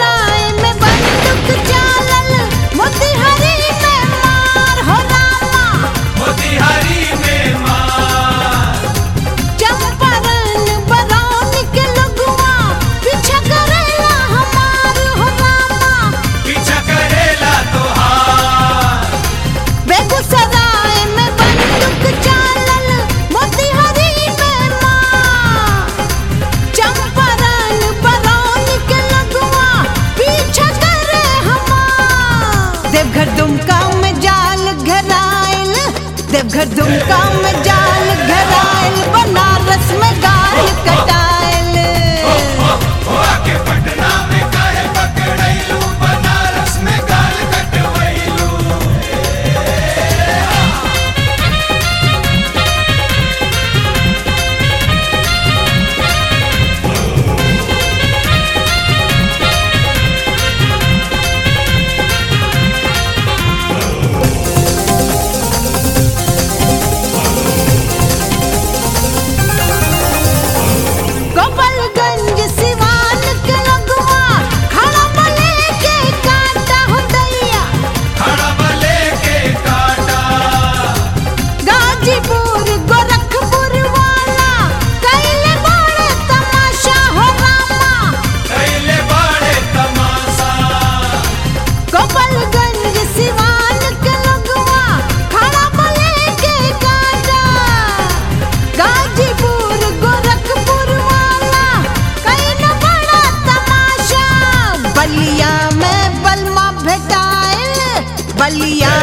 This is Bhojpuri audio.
बेगूसराय में बंदूक चालल मोतिहारी में मार हो रामा मोतिहारी में मार चंपारण बरौनी के लगुआ पीछा करेला हमार हो रामा पीछा करेला तोहार बेगूसराय में बंदूक चालल मोतिहारी में मार चंपारण बरौनी के लगुआ पीछा करे हमार देवघर दुमका में जाल घरायल देवघर दुमका में जाल घरायल बनारस में गाल कटायल आके पटना में काहे पकड़ैलू बनारस में गाल कटवैलू गोपालगंज सिवान के लगुआ खड़ा बले के काटा हो दैया खड़ा बले के काटा गाजीपुर गोरखपुर वाला कैले बड़े तमाशा हो रामा कैले बाड़े तमाशा गोपालगंज सिवान के लगुआ खड़ा बले के काटा गाजीपुर गोरखपुर वाला कैले बड़ा तमाशा बलिया में बलमा भेटाइल बलिया